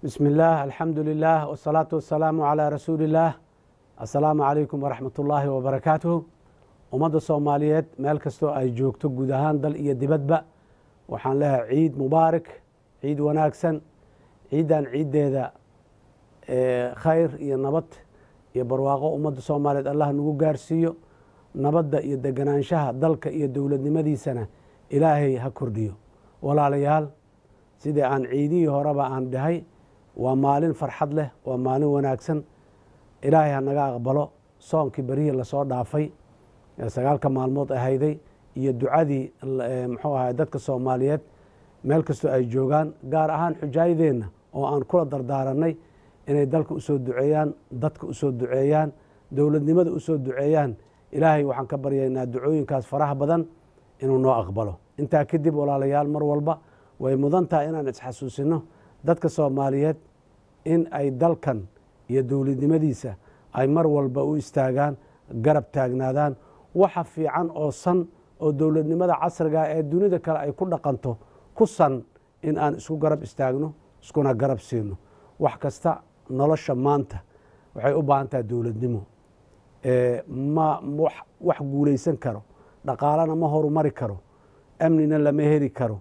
bismi illaah alxamdu lilah wsalaatu wasalaamu calaa rasuuli illaah assalaamu calaykum waraxmat ullaahi wabarakaatuh ummadda soomaaliyeed meel kastoo ay joogto guud ahaan dal iyo dibadba waxaan leehay ciid mubaarak ciid wanaagsan ciiddan ciiddeeda khayr iyo nabad iyo barwaaqo ummadda soomaaliyeed allah nagu gaarsiiyo nabadda iyo deganaanshaha dalka iyo dowladnimadiisana ilaahay ha kordhiyo walaalayaal sidii aan ciidihii horeba aan dhahay waa maalin farxad leh waa maalin wanaagsan ilaahay ha naga aqbalo soonkii berihii lasoo dhaafay ee sagaalka maalmood ahayday iyo ducadii muxuu ahay dadka soomaaliyeed meel kastoo ay joogaan gaar ahaan xujaayadeenna oo aan kula dardaaranay inay dalka usoo duceeyaan dadka usoo duceeyaan dowladnimada usoo duceeyaan ilaahay waxaan ka baryaynaa ducooyinkaas faraha badan inuu noo aqbalo intaa kadib walaalayaal mar walba way mudan tahay inaan isxasuusino dadka soomaaliyeed in ay dalkan iyo dowladnimadiisa ay mar walba u istaagaan garab taagnaadaan waxa fiican oo san oo dowladnimada casriga ee dunida kale ay ku dhaqanto ku san in aan isku garab istaagno iskuna garab siino wax kasta nolosha maanta waxay u baahan tahay dowladnimo ma wax guulaysan karo dhaqaalana ma horumari karo amnina lama heli karo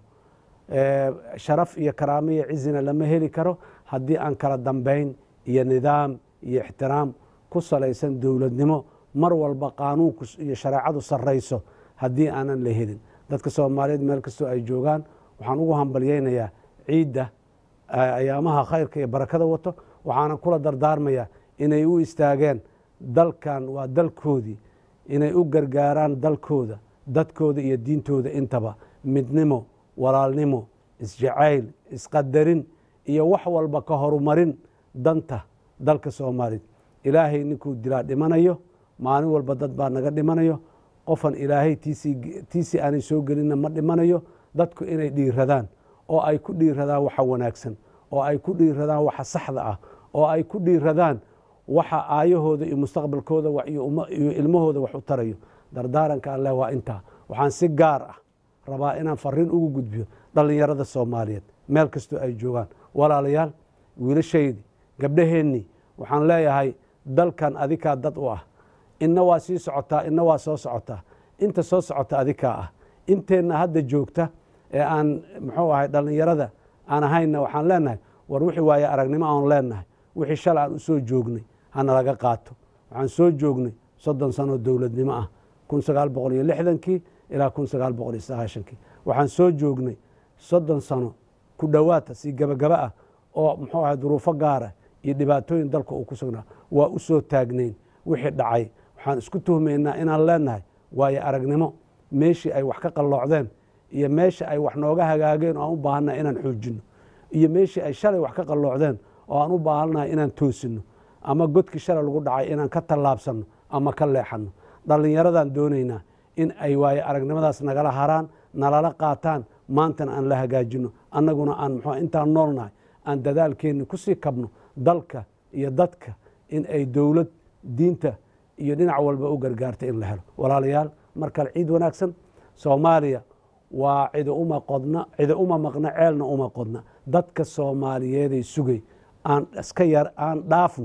sharaf iyo karaamo iyo cizina lama heli karo haddii aan kala dambayn iyo nidaam iyo ixtiraam ku salaysan dowladnimo mar walba qaanuunku iyo shareecadu sarrayso haddii aanan la helin dadka soomaaliyeed meel kastoo ay joogaan waxaan ugu hambalyaynayaa ciidda ayaamaha khayrka iyo barakada wato waxaana kula dardaarmayaa inay u istaageen dalkan waa dalkoodii inay u gargaaraan dalkooda dadkooda iyo diintooda intaba midnimo walaalnimo isjacayl isqadarin iyo wax walba ka horumarin danta dalka soomaaliya ilaahay ninkuu dilaa dhimanayo maalin walba dad baa naga dhimanayo qofan ilaahay tiisii aanay soo gelinna ma dhimanayo dadku inay dhiiradaan oo ay ku dhiiradaan waxa wanaagsan oo ay ku dhiiradaan waxa saxda ah oo ay ku dhiiradaan waxa aayahooda iyo mustaqbalkooda iyo ilmahooda wax u tarayo dardaaranka alleh waa intaa waxaan si gaar ah rabaa inaan fariin ugu gudbiyo dhallinyarada soomaaliyeed meel kastoo ay joogaan walaalayaal wiilashaydii gabdhaheennii waxaan leeyahay dalkan adikaa dad u ah inna waa sii socotaa inna waa soo socotaa inta soo socota adikaa ah inteenna hadda joogta ee aan muxuu ahay dhallinyarada aan ahaynna waxaan leenahay war wixii waaye aragnimo aan leenahay wixii shalay aan u soo joognay hana laga qaato waxaan soo joognay soddon sanoo dowladnimo ah kun sagaal boqol iyo lixdankii ilaa kun sagaal boqol iyo sagaashankii waxaan soo joognay soddon sano ku dhowaata si gabagaba ah oo muxuu ahay duruufo gaara iyo dhibaatooyin dalka uu ku sugnaa waa u soo taagnayn wixii dhacay waxaan isku tuhmaynaa inaan leenahay waayo aragnimo meeshii ay wax ka qalloocdeen iyo meeshii ay wax nooga hagaageen oo aan u baahannaha inaan xoojinno iyo meeshii ay shalay wax ka qalloocdeen oo aan u baahannahay inaan toosinno ama godkii shalay lagu dhacay inaan ka tallaabsanno ama ka leexanno dhallinyaradan doonaynaa in ay waayo aragnimadaas nagala haraan nalala qaataan maantana aan la hagaajinno annaguna aan muxuu intaan noolnahay aan dadaalkeenni kusii kabno dalka iyo dadka in ay dowlad diinta iyo dhinac walba u gargaarta in la helo walaalayaal mar kale ciid wanaagsan soomaaliya waa cida uma qodna cida uma maqna ceelna uma qodna dadka soomaaliyeeday sugay aan iska yar aan dhaafno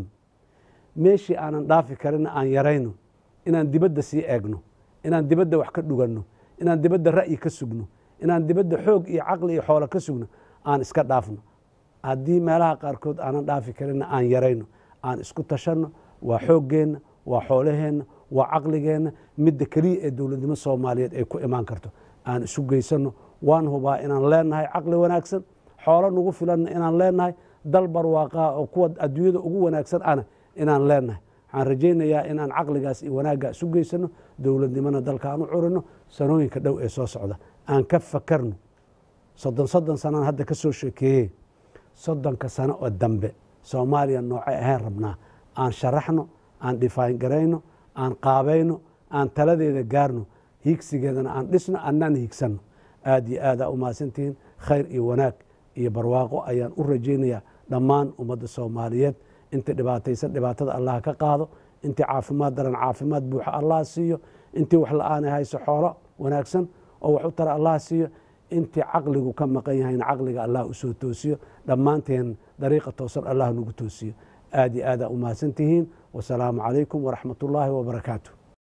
meeshii aanan dhaafi karinna aan yarayno inaan dibadda sii eegno inaan dibadda wax ka dhuganno inaan dibadda ra'yi ka sugno inaan dibadda xoog iyo caqli iyo xoolo ka sugno aan iska dhaafno haddii meelaha qaarkood aanan dhaafi karinna aan yarayno aan isku tashanno waa xooggeenna waa xoolaheenna waa caqligeenna midda keliya ee dowladnimo soomaaliyeed ay ku imaan karto aan isu geysanno waan hubaa inaan leenahay caqli wanaagsan xoolo nagu filanna inaan leenahay dal barwaaqaa oo kuwa adduunyada ugu wanaagsan ana inaan leenahay waxaan rajaynayaa inaan caqligaas iyo wanaaggaa isu geysano dowladnimona dalka aan u curino sanooyinka dhow ee soo socda aan ka fakarno soddon soddon sanaan hadda ka soo sheekeeyey soddonka sano oo dambe soomaaliya noocay ahayn rabnaa aan sharaxno aan dhifaayn garayno aan qaabayno aan taladeeda gaarno hiigsigeedana aan dhisno annaan hiigsanno aad iyo aadaa u mahadsantihiin khayr iyo wanaag iyo barwaaqo ayaan u rajaynayaa dhammaan ummadda soomaaliyeed inta dhibaataysan dhibaatada allah ka qaado intii caafimaad daran caafimaad buuxa allah siiyo intii wax la-aanay hayso xoolo wanaagsan oo wax u tara allah siiyo intii caqligu ka maqan yahayna caqliga allah usoo toosiyo dhammaanteen dariiqa toosan allah nagu toosiyo aad iyo aadaa u mahadsantihiin wasalaamu calaykum waraxmat ullaahi wabarakaatu